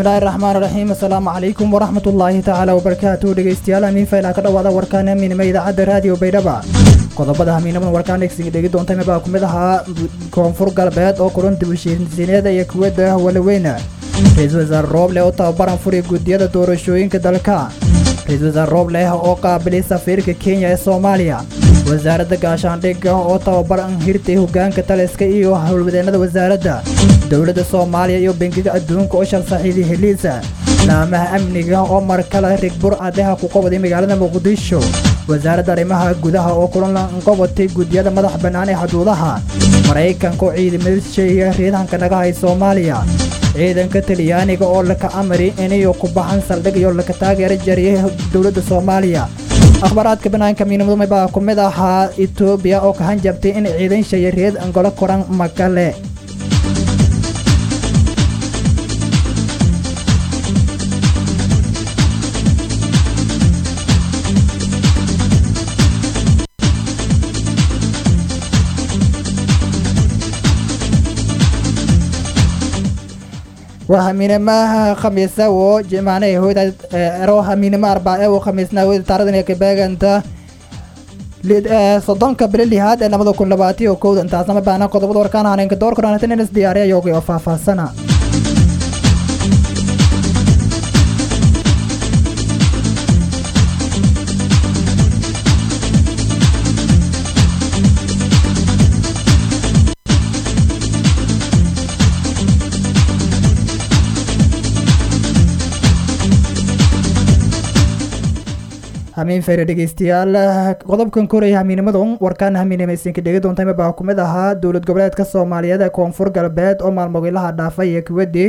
bismillaahi raxmaan raxiim assalaamu calaykum waraxmatullaahi tacaala wabarakaatu dhegeystayaal hamiin faylaa ka dhawaada warkaan hamiinima idaacadda raadiyo baydhaba qodobada hamiinaman warkaan dhegsiga dhegi doonta mibaa ku mid ahaa koonfur galbeed oo kulan dibushiisineeda iyo kuwada walaweyna ra-iisul wasaare rooble oo tababaran furay guddiyada doorashooyinka dalka ra-iisul wasaare rooble oo qaabilay safiirka kenya ee soomaaliya wasaaradda gaashaandhigga oo tababaran hirtay hogaanka taliska iyo howlwadeennada wasaaradda dowladda soomaaliya iyo bangiga adduunka oo shal saxiiday heliisa laamaha amniga oo mar kale rigbur adeha ku qabaday magaalada muqdisho wasaaradda arrimaha gudaha oo kulan qabatay guddiyada madax bannaan ee xuduudaha maraykanka oo ciidamadiisheeya riidanka naga hay soomaaliya ciidanka talyaaniga oo laka amari inayo ku baxan saldhig iyo laka taageera jariyay dowladda soomaaliya akhbaaraadka banaanka miinimadu baa ku mid ahaa etoobiya oo ka hanjabtay in ciidan shaya reed angolo koran makale waa hamiinamaha khamiisa oo jimacnay hoyda ero hamiinimo arbaace oo khamiisna hoyda taaradan ee kabeeganta soddonka bili lihaad ee labada kun labaatiyo kowda intaasnama baana qodobada warkaan haneenka door koranatan inas diyaariya yoogay oo faahfaahsana hamiin fayre dhegeystayaal qodobkan koraya hamiinimadan warkaan hamiinimaysinka dhegi doontayma baa ku mid ahaa dowlad goboleedka soomaaliyeed ee koonfur galbeed oo maalmogilaha dhaafay iyo kuwadii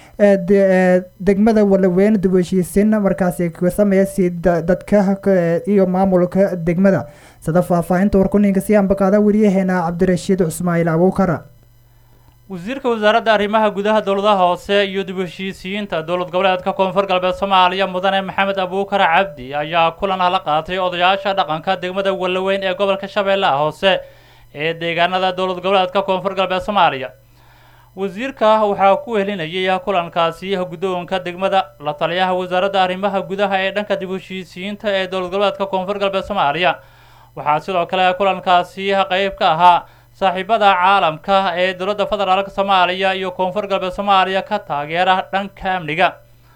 degmada walaweyn dib heshiisin markaasi ka sameeya si dadka iyo maamulka degmada sida faahfaahinta warkuninka si ambaqaada weriyaheena cabdirashiid cusmaail abuukara wasiirka wasaaradda arrimaha gudaha dowladaha hoose iyo dib heshiisiyiinta dowlad goboleedka koonfur galbeed soomaaliya mudane maxamed abuukar cabdi ayaa kulan la qaatay odayaasha dhaqanka degmada walaweyn ee gobolka shabeellaha hoose ee deegaanada dowlad goboleedka koonfur galbeed soomaaliya wasiirka waxaa ku helinayay kulankaasi guddoonka degmada la taliyaha wasaaradda arrimaha gudaha ee dhanka dib heshiisiyiinta ee dowlad goboleedka koonfur galbeed soomaaliya waxaa sidoo kale kulankaasi qeyb ka ahaa saaxiibada caalamka ee dowladda federaalk soomaaliya iyo koonfur galbeed soomaaliya ka taageera dhanka amniga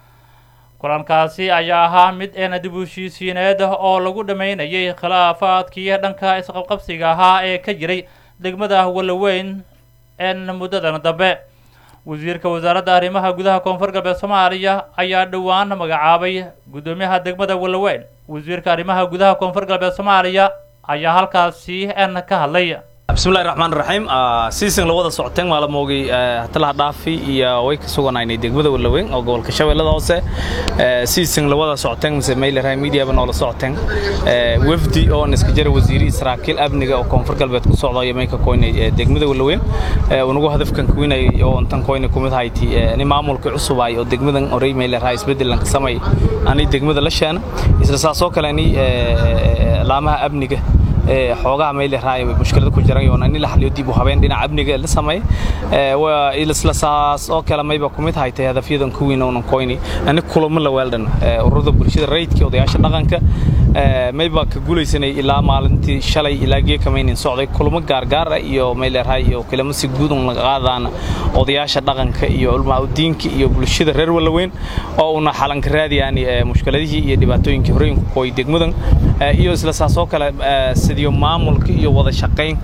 kulankaasi ayaa ahaa mid eena dib heshiisiineed oo lagu dhammeynayay khilaafaadkii dhanka isqabqabsiga ahaa ee ka jiray degmada walaweyn en muddadan dambe wasiirka wasaaradda arrimaha gudaha koonfur galbeed soomaaliya ayaa dhowaan magacaabay guddoomiyaha degmada walaweyn wasiirka arrimaha gudaha koonfur galbeed soomaaliya ayaa halkaasi en ka hadlay bismillahi raxmaan raxiim siisin lawada socoteen maalamoogay hatalaha dhaafi iyo way ka suganaynay degmada walaweyn oo gobolka shabeellada hoose siisin lawada socoteen mise mayleray mediaba noola socoteen wafdi oo iska jira wasiirihii saraakiil amniga oo koonfur galbeed ku socda iyo mayka koynay degmada walaweyn unagu hadafkan kuwinay oo intan koynay kumid hayti ni maamulka cusub ay oo degmadan orey mayleray isbedelan ka samay ani degmada la sheena isla saasoo kale ani laamaha amniga xoogaha mayleray mushkilada ku jiran yoona in la xaliyo dib u habeen dhinaca amniga la sameey waa isla saas oo kale mayba kumid haytay hadafyadan kuwiin oonan koyni ani kulamo la weeldan ururada bulshada rayidka odayaasha dhaqanka mayba ka guulaysanay ilaa maalintii shalay ilaa geekamaynin socday kulamo gaargaar ah iyo mayleray iyo kulamo si guud un laga qaadaan odayaasha dhaqanka iyo culmaa diinka iyo bulshada reer walaweyn oo una xalanka raadiyaan mushkiladihii iyo dhibaatooyinkii horooyinku kooy degmadan iyo isla saas oo kale sidiyo maamulka iyo wada shaqayn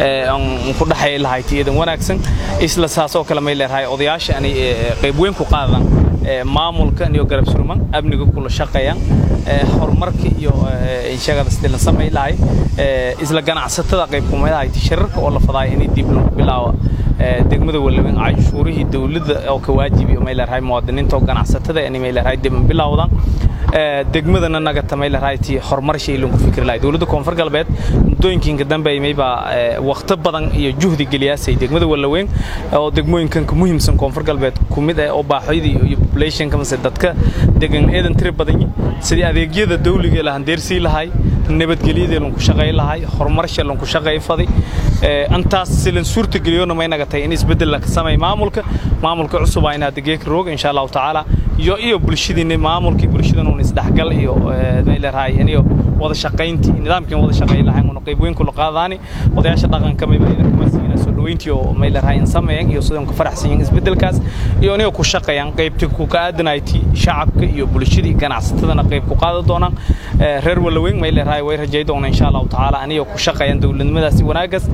ku dhexay lahayd iyadan wanaagsan isla saas oo kale may leedahay odayaasha ani qayb weyn ku qaadaan maamulka iyo garab surman amniga kula shaqeeyaan horumarka iyo inshagada sidii la samay lahay isla ganacsatada qayb kumid ahayd shirarka oo la fadaay inay dib lagu bilaawo degmada walaweyn canshuurihii dawladda oo ka waajibi may leedahay muwaadiniinta oo ganacsatada inay may leedahay dib bilowdaan degmadana nagata may leedahay tii horumar shay lagu fikri lahay dawladda koonfur galbeed muddooyinka dambe mayba waqti badan iyo juhdi geliyaasay degmada walaweyn oo degmooyinkan ka muhiimsan koonfur galbeed ku mid ah oo baaxoyda iyo populationka mase dadka degan eedan tiri badan sidii adeegyada dawliga la handeersii lahay nabadgelyadii lanku shaqay lahay horumarsha lanku shaqay fadi intaas silan suurta geliyona may naga tahay in isbeddel la samay maamulka maamulka cusub ayna degeeka roog insha allahu tacaala iyo iyo bulshadiina maamulkii bulshadan uun isdhexgal iyo may leerahay iyo wada shaqayntii nidaamkii wada shaqay lahay una qayb weyn kula qaadaani odayaasha dhaqanka may bayna kuma siina soo dhaweyntii oo may leerahay in sameeyaan iyo sidoo ka faraxsan yihiin isbeddelkaas iyo inay ku shaqeeyaan qaybtii ku ka aadanayti shacabka iyo bulshadii ganacsatadana qayb ku qaada doonaan reer walaweyn may leerahay way rajay doonaan insha allahu tacaala aniga ku shaqeeyaan dowladnimadaasi wanaagas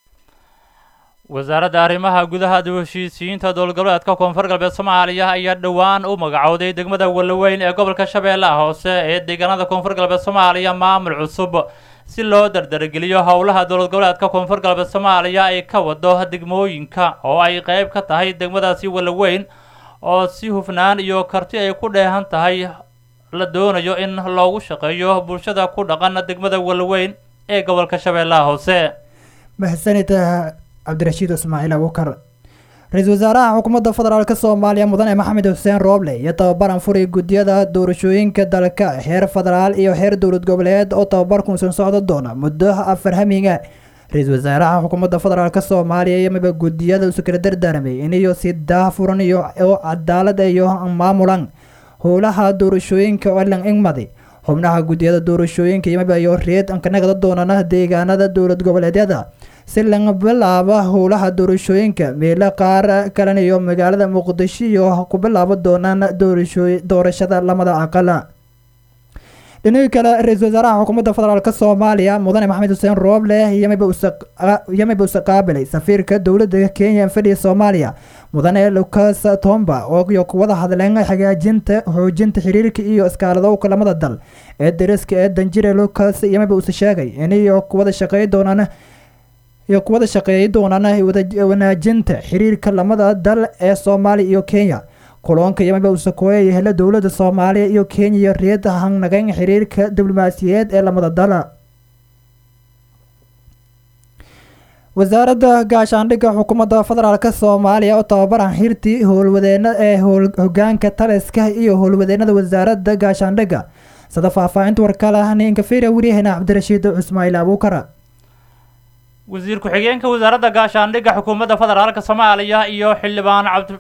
wasaaradda arrimaha gudaha dib heshiisiyiinta dowlad goboleedka koonfur galbeed soomaaliya ayaa dhowaan u magacowday degmada walaweyn ee gobolka shabeellaha hoose ee deegaanada koonfur galbeed soomaaliya maamul cusub si loo dardargeliyo howlaha dowlad goboleedka koonfur galbeed soomaaliya ay ka wado degmooyinka oo ay qayb ka tahay degmadaasi walaweyn oo si hufnaan iyo karti ay ku dheehan tahay la doonayo in loogu shaqeeyo bulshada ku dhaqan degmada walaweyn ee gobolka shabeellaha hoose mahadsanid cabdirashiid ismaaciil abukar ra-iisul wasaaraha xukuumadda federaalk soomaaliya mudane maxamed xuseen rooble iyo tababaran furay guddiyada doorashooyinka dalka heer federaal iyo heer dowlad goboleed oo tababarkunsan socdo doona muddo afar hamiga ra-iisul wasaaraha xukuumadda federaalk soomaaliya iyo miba guddiyada isu kala dardaarmay iniyo si daahfuran iyo oo cadaalad iyo maamulan howlaha doorashooyinka oo lan ingmadi xubnaha guddiyada doorashooyinka iyo miba iyo reed ankanagada doonana deegaanada dowlad goboleedyada si laga bilaabo howlaha doorashooyinka meelo qaar kalena iyo magaalada muqdisho iyo ku bilaabo doonaan doorashada lamada aqala dhinihii kale ra-iisul wasaaraha xukuumadda federaalk soomaaliya mudane maxamed xuseen rooble yamiba use qaabilay safiirka dowladda kenya fadhiya soomaaliya mudane lucas tomba oo iyo kuwada hadleen hagaajinta xoojinta xiriirka iyo iskaaladowka lamada dal ee dariska ee danjire lucas yamiba use sheegay iniyo kuwada shaqey doonaan iyo kuwada shaqeeyay doonaan wanaajinta xiriirka lamada dal ee soomaaliya iyo kenya kuloonka yamiba usakooya hela dowladda soomaaliya iyo kenya iyo reed hangnagan xiriirka diblomaasiyeed ee lamada dal wasaaradda gaashaandhigga xukuumadda federaalk soomaaliya oo tababaran xirtii howlwadeena ee hogaanka taliska iyo howlwadeenada wasaaradda gaashaandhigga sada faahfaahinta warkala ninka fira waryaheena cabdirashiid cusmaail abuukara wasiir ku-xigeenka wasaaradda gaashaandhigga xukuumadda federaalka soomaaliya iyo xildhibaan cabdi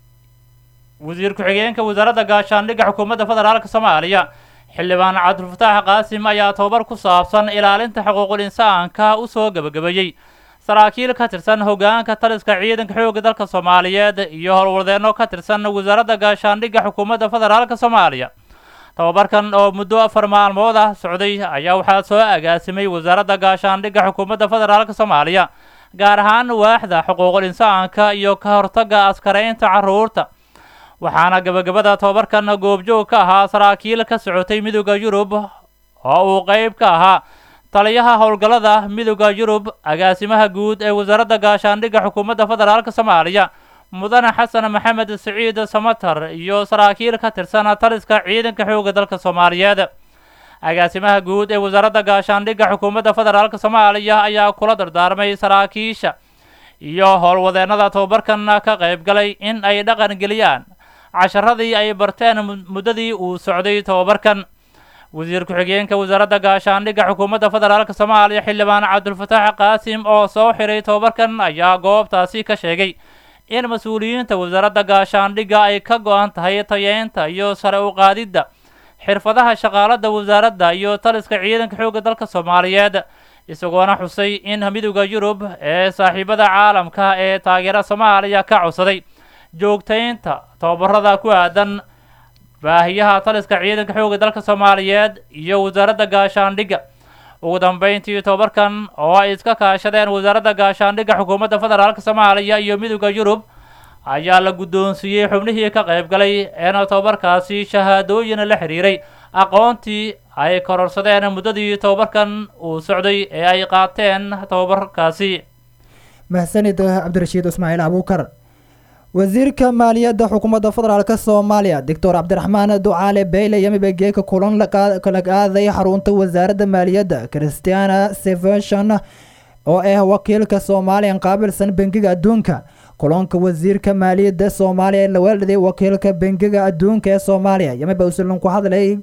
wasiir ku-xigeenka wasaaradda gaashaandhigga xukuumadda federaalka soomaaliya xildhibaan cabdilfataax qaasim ayaa tababar ku saabsan ilaalinta xuquuqul insaanka u soo gebagabeeyey saraakiil ka tirsan hogaanka taliska ciidanka xoogga dalka soomaaliyeed iyo howlwadeenno ka tirsan wasaaradda gaashaandhigga xukuumadda federaalka soomaaliya tababarkan oo muddo afar maalmood ah socday ayaa waxaa soo agaasimay wasaaradda gaashaandhigga xukuumadda federaalka soomaaliya gaar ahaan waaxda xuquuqul insaanka iyo ka hortagga askaraynta carruurta waxaana gabagabada tababarkan goobjoog ka ahaa saraakiil ka socotay midooda yurub oo uu qeyb ka ahaa taliyaha howlgallada midooda yurub agaasimaha guud ee wasaaradda gaashaandhigga xukuumadda federaalka soomaaliya mudane xasan maxamed siciid samatar iyo saraakiil ka tirsan taliska ciidanka xoogga dalka soomaaliyeed agaasimaha guud ee wasaaradda gaashaandhigga xukuumadda federaalka soomaaliya ayaa kula dardaarmay saraakiisha iyo howlwadeennada tababarkan ka qayb galay in ay dhaqan geliyaan casharadii ay barteen muddadii uu socday tababarkan wasiir ku-xigeenka wasaaradda gaashaandhigga xukuumadda federaalka soomaaliya xildhibaan cabdulfataax qaasim oo soo xiray tababarkan ayaa goobtaasi ka sheegay in mas-uuliyiinta wasaaradda gaashaandhigga ay ka go-an tahay tayeynta iyo sare u qaadidda xirfadaha shaqaalada wasaaradda iyo taliska ciidanka xoogga dalka soomaaliyeed isagoona xusay in midooda yurub ee saaxiibada caalamka ee taageera soomaaliya ka codsaday joogtaynta tababarada ku aadan baahiyaha taliska ciidanka xoogga dalka soomaaliyeed iyo wasaaradda gaashaandhigga ugu dambeyntii tobabarkan oo ay iska kaashadeen wasaaradda gaashaandhigga xukuumadda federaalka soomaaliya iyo midooda yurub ayaa la guddoonsiiyey xubnihii ka qayb galay eena tobabarkaasi shahaadooyin la xiriiray aqoontii ay kororsadeen muddadii tobabarkan uu socday ee ay qaateen tobabarkaasi mahsanid cabdirashiid ismaaciil abuukar wasiirka maaliyadda xukuumadda federaalk soomaaliya doctor cabdiraxmaan ducaale beyle yamiba geeka kulan kala qaaday xarunta wasaaradda maaliyadda christiana seveshon oo ah wakiilka soomaaliyan qaabilsan bangiga adduunka kulanka wasiirka maaliyadda soomaaliya la weeldaday wakiilka bangiga adduunka ee soomaaliya yamiba usulan ku hadlay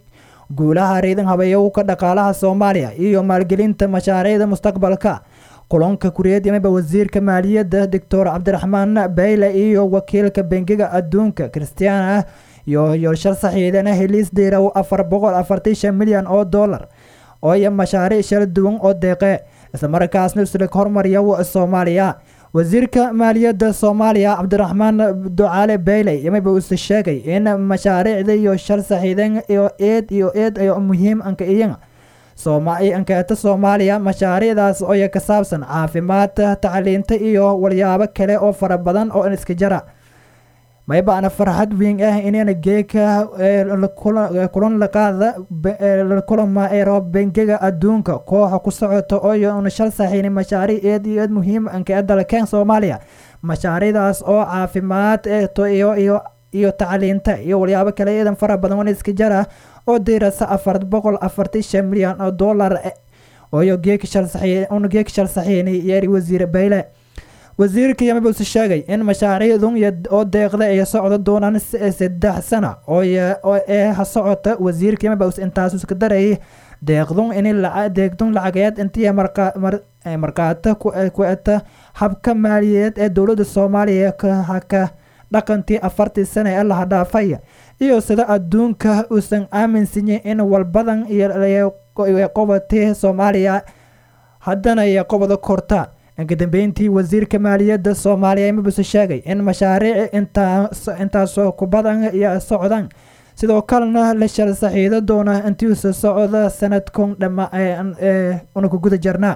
guulaha riidan habeeyowka dhaqaalaha soomaaliya iyo maalgelinta mashaariicda mustaqbalka kulanka kuriyad yamiba wasiirka maaliyadda doctor cabdiraxmaan bayle iyo wakiilka bangiga adduunka christiana iyo yoolshar saxiidana heliis diiraw afar boqol afartan shan milyan oo dollar oo iyo mashaariic shala duwan oo deeqe islamarkaasna islig hormariya soomaaliya wasiirka maaliyadda soomaaliya cabdiraxmaan ducaale bayle yamiba use sheegay in mashaariicda iyo shal saxiidan iyo eed iyo eed ay muhiim anka iyan ankeeta soomaaliya mashaariicdaas oo ka saabsan caafimaadka tacliinta iyo walyaabo kale oo fara badan oo iska jara maybaana farxad weyn ah inayna geeka kulan laqaada kulama eero bangiga adduunka kooxa ku socota oo shal saxiini mashaariic eed iyo eed muhiim anka dalkeen soomaaliya mashaariicdaas oo caafimaad iyo iyo tacliinta iyo walyaabo kale eedan fara badan wan iska jara oo diirasa afar boqol afartan shan milyan oo dollar ooyo geeka shal saxiini yeeri wasiir bayle wasiirka yamabuse sheegay in mashaariicdun oo deeqda ay socdo doonaan saddex sana oo ee ha socota wasiirka yamabus intaas iska darayay deeqdun in deeqdun lacageed intii markaata ku eta habka maaliyadeed ee dowladda soomaaliya haka dhaqantii afartii sana ee laha dhaafay iyo sida adduunka uusan aaminsanyin in walbadan iyo qobatay soomaaliya haddana iyo qobada korta inka dambeyntii wasiirka maaliyadda soomaaliya imabuse sheegay in mashaariic intaasoo ku badan iyo socdaan sidoo kalena la shal saxiido doona intiisa socda sanadkun dhama una ku guda jarnaa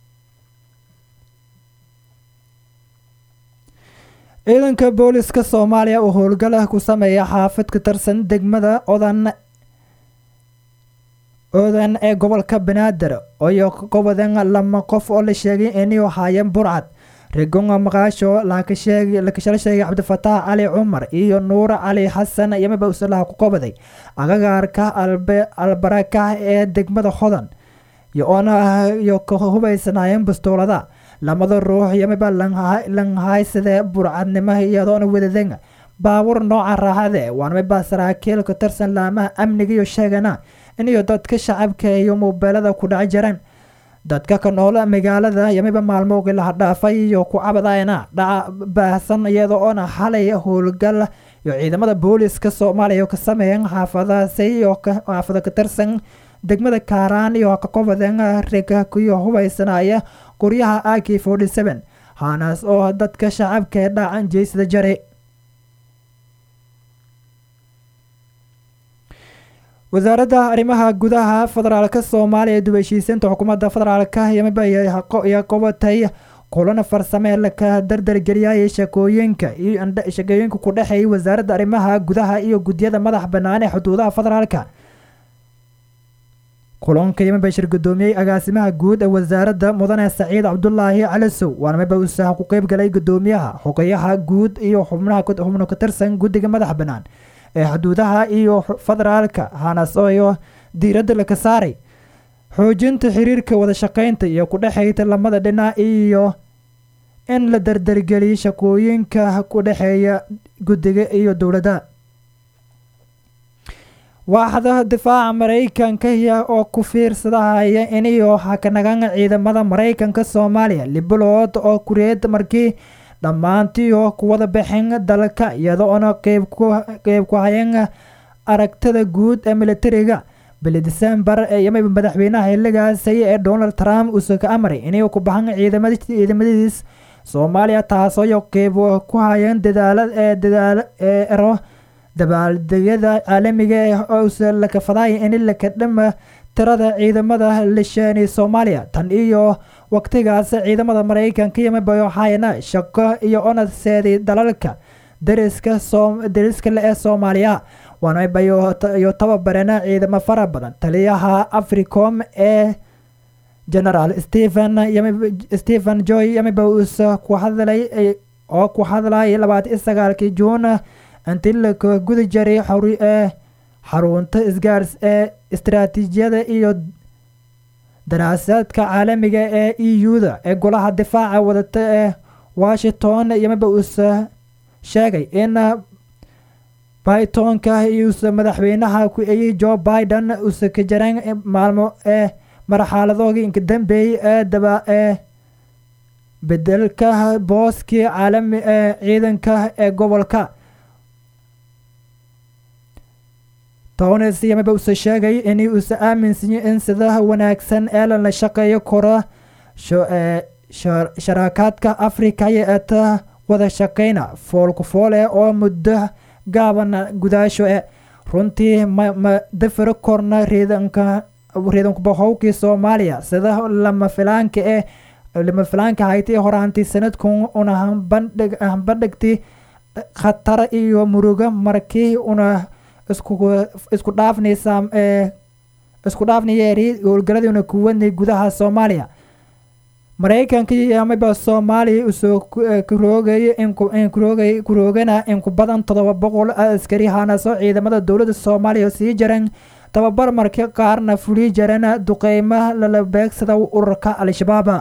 ciidanka booliska soomaaliya oo howlgala ku sameeya xaafad ka tirsan degmada odan oodan ee gobolka banaadir iyo gobodan lama qof oo la sheegay inay haayeen burcad rigonga maqaasho lakashala sheegay cabdifataax cali cumar iyo nuur cali xasan yamiba usalaha ku qobaday agagaarka albaraka ee degmada hodan iyo ka hubaysanaayeen bastoolada lamada ruux yamiba lanhaysade burcadnimo iyadoona wadadan baabuur nooca raaxade waanamiba saraakiil ka tirsan laamaha amniga iyo sheegana iniyo dadka shacabka iyo muubeelada ku dhaci jireen dadka ka nool magaalada yamiba maalmowgii laha dhaafay iyo ku cabadayna dhaca baahsan iyada oona xalay howlgal iyo ciidamada booliska soomaaliya ka sameeyeen xaafadaasi iyo xaafada ka tirsan degmada kaaraan iyo ka qobaden riga iyo hubaysanaya guryaha a k forty seven haanaas oo dadka shacabka ee dhaacan jeysada jare wasaaradda arrimaha gudaha federaalka soomaaliya ee dubashiisinta xukuumadda federaalka yamiba iyo qobatay kulana farsamee laka dardargeliyay shakooyinka iyo shakooyinka ku dhexeeyay wasaaradda arrimaha gudaha iyo guddiyada madax bannaan ee xuduudaha federaalka kulanka yamiba shir gudoomiyey agaasimaha guud ee wasaaradda mudane saciid cabdulaahi calisow waana miba usaha ku qeyb galay gudoomiyaha xogayaha guud iyo xubnaha xubno ka tirsan guddiga madax bannaan ee xuduudaha iyo federaalka hanas iyo diiradda laka saaray xoojinta xiriirka wada shaqeynta iyo ku dhexeyta lamada dhinac iyo in la dardargeliyo shaqooyinka ku dhexeeya guddiga iyo dowladda waaxda difaaca maraykanka oo ku fiirsadahaya iniyo hakanagan ciidamada maraykanka soomaaliya libulood oo kureed markii dhammaantiio kuwada baxeen dalka iyadoona qeyb ku hayeen aragtida guud ee militariga bili disembar yamiba madaxweynaha xiligaasi ee donald trump uuse ka amray inay ku baxan ciidamadiis soomaaliya taasoo qeyb ku hayeen dadaalo dabaaldegyada caalamiga ee use lakafaday in laka dhama tirada ciidamada lisheeni soomaaliya tan iyo waqtigaas ciidamada maraykanka yamiba waxayna shaqo iyo onadseedi dalalka dariska dariska le ee soomaaliya waanaiyo tababarena ciidamo fara badan taliyaha africom ee generaal stephen stephen joy yamiba uuse ku hadlay oo ku hadlay labaatan sagaalkii juun intii laka gudi jaray ee xarunta isgaars ee istaraatiijiyada iyo daraasaadka caalamiga ee e u-da ee golaha difaaca wadata ee washington yamiba uuse sheegay in baytonka iuuse madaxweynaha ku eyey jo biden use ka jareen maalmo ee marxaladoogii inka dambeeyey ee daba ee bedelka booskii caalami ee ciidanka ee gobolka townes yamaba use sheegay in uuse aaminsanyay in sida wanaagsan ee lala shaqeeyo kora sharaakaadka afrika iyo eeta wada shaqeyna foolku foole oo muddo gaabana gudaasho e runtii ma dafiro korna riidanka riidankubahowkii soomaaliya sida lama filaanka ee lama filaanka haytay horaantii sanadkun una hambandhig hambandhigti khatar iyo murugo markii una isku isku dhaafnaysa ee isku dhaafnayeeri howlgaladiina kuwadnay gudaha soomaaliya maraykanka yamaba soomaaliya usoo kuroogay inkuroogay kuroogana in ku badan toddoba boqol askari hanaso ciidamada dowladda soomaaliya sii jaran tababar markii qaarna fuli jarana duqeymo lala beegsada ururka al-shabaaba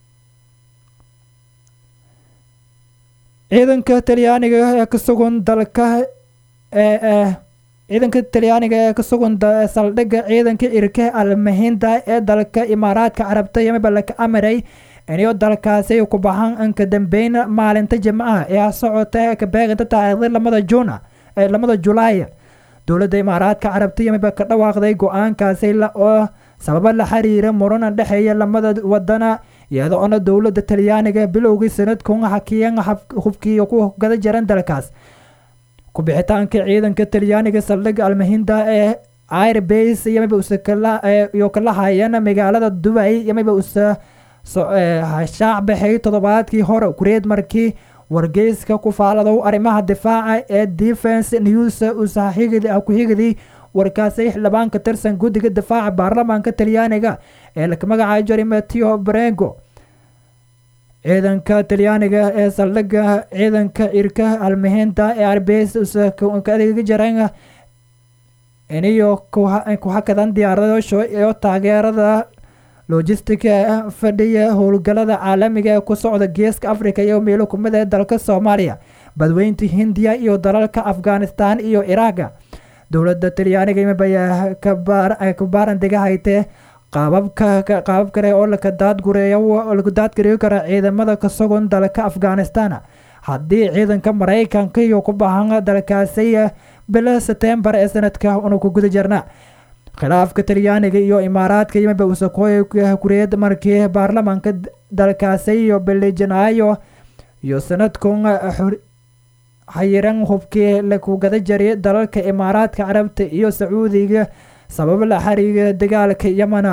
ciidanka talyaaniga ee ka sugan dalka ee ciidanka talyaaniga ee ka sugan saldhigga ciidanka irke almahinda ee dalka imaaraadka carabta yamaba laka amaray iniyo dalkaasi ku baxan inka dambeyn maalinta jimcaha ee socota ee ka beeqinta taariikhda lamada juuna ee lamada julaay dowladda imaaraadka carabta yamaba ka dhawaaqday go-aankaasi oo sababo la xiriira murana dhexeeya lamada wadana iyada oona dowladda talyaaniga bilowgii sanadkun hakiyan hubkiiyo ku gada jaran dalkaas kubixitaanka ciidanka talyaaniga saldhigga almahinda ee airbase yamaba use iyo kala hayana magaalada dubay yamaba use shaac baxay toddobaadkii hore kureed markii wargeyska ku faaladow arrimaha difaaca ee defense news ku xigidii warkaasay xildhibaan ka tirsan guddiga difaaca baarlamaanka talyaaniga ee laka magacaay jari mateo brengo ciidanka talyaaniga ee saldhigga ciidanka irka almahinta ee arbes ka adeega jareen iniyo ku hakadan diyaaradaasho iyo taageerada logistica fadhiya howlgalada caalamiga ee ku socda geeska africa iyo meelo kumid ee dalka soomaaliya badweynta hindiya iyo dalalka afghanistan iyo iraaga dowladda talyaaniga imabaya ka baarandiga haytee qaababka qaabab kale oo laka daadgureeyo lagu daadgareeyo kara ciidamada ka sugan dalka afghanistan haddii ciidanka maraykanka iyo ku bahan dalkaasi bila setembar ee sanadka una ku guda jirna khilaafka talyaaniga iyo imaaraadka yimaba usakooy kureed markii baarlamaanka dalkaasi iyo bili janaayo iyo sanadkun xayiran hubkii laku gada jari dalalka imaaraadka carabta iyo sacuudiga sabab la xariiga dagaalka yamana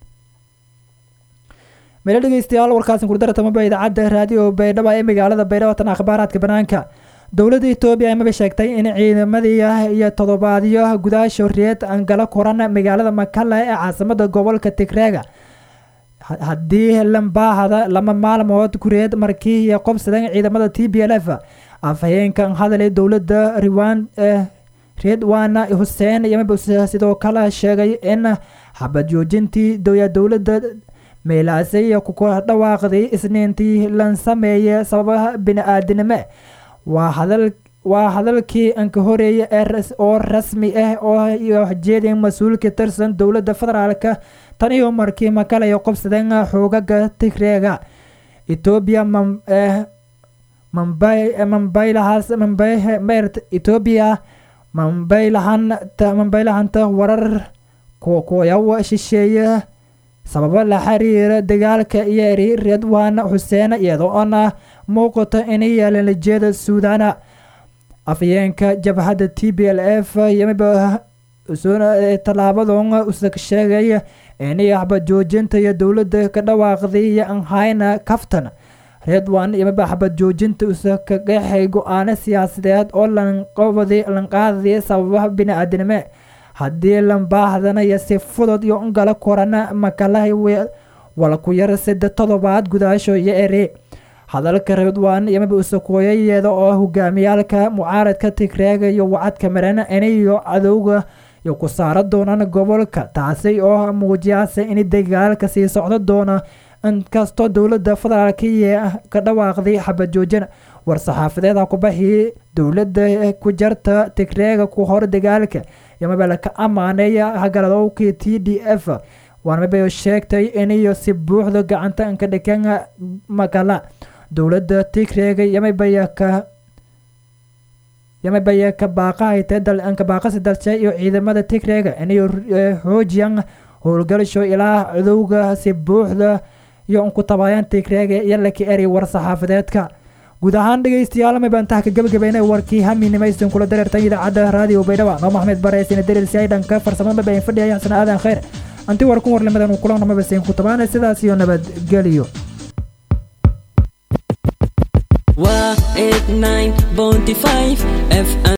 meelo dhegeystayaal warkaasin kurdaratama idaacadda raadiyo baydhaba ee magaalada baydhabo tan akhbaaraadka banaanka dowladda etoobiya amaba sheegtay in ciidamadii iyo toddobaadyo gudaasha reed angala koran magaalada makala ee caasimada gobolka tigreega haddii lambaahada lama maalmood kureed markii iyo qobsadan ciidamada t b l f afhayeenkan hadalay dowladda riwan redwana huseen yamaba sidoo kale sheegay in xabad joojintii dowladda meelaasay ku dhawaaqday isniintii lan sameeye sababaha bini-aadinimo waa hadal waa hadalkii anka horeeya oo rasmi ah oo jeedin mas-uulka tirsan dowladda federaalka tan iyo markii makalaya qobsadeen xoogaga tigreega etoobiya mambaylahaas mambayrt etoobiya mambaylahanta mambaylahanta warar kuyaw shisheeye sababo la xiriira dagaalka iyo eri redwan xuseen iyadoo oona muuqato inay yeelan lajeeda suudana afyeenka jabhadda t b l f yamiba tallaabadon usa sheegay inay axbad joojinta iyo dowladda ka dhawaaqday iyo anhayna kaftan redwan yamiba axbad joojinta usa ka qeexay go-aano siyaasadeed oo lanqabadi lanqaadaya sababaha bini-aadinimo haddii lambaahdanayo si fudud iyo ungala korana makalaha wala ku yar sida toddobaad gudaasho iyo eri hadalka redwan yamiba usakooyayeeda oo hogaamiyaalka mucaaradka tigreega iyo wacadka maran inayo cadowga iyo ku saara doonaan gobolka taasi oo muujiyaasa in dagaalka sii socdo doona inkastoo dowladda federaalkiya ka dhawaaqday xabad joojin war-saxaafadeeda kubahii dowladda ku jarta tigreega ku hor dagaalka yamaba laka amaaneeya hagaladowkii t d f waanmabay sheegtay inayo si buuxda gacanta inka dhikan magala dowladda tigreega yamabaya ka yamabaya ka baaqahaytay ka baaqasi dalshe iyo ciidamada tigreega inayo xoojiyan howlgalasho ilaa cadowga si buuxda iyo unku tabaayaan tigreega iyo laka eri war-saxaafadeedka guud ahaan dhegeystayaal ma baan taha ka gabagabeynay warkii hamiinimaysan kula dareertan idaacadda raadiyo baydhaba noo maxmed bareysina dariirsi ay dhanka farsamada mabayn fadhiya xasan aadan khayr anti warkun warlimadan uu kulanama basayn ku tabaana sidaas iyo nabadgeliyo waa 89.5 fm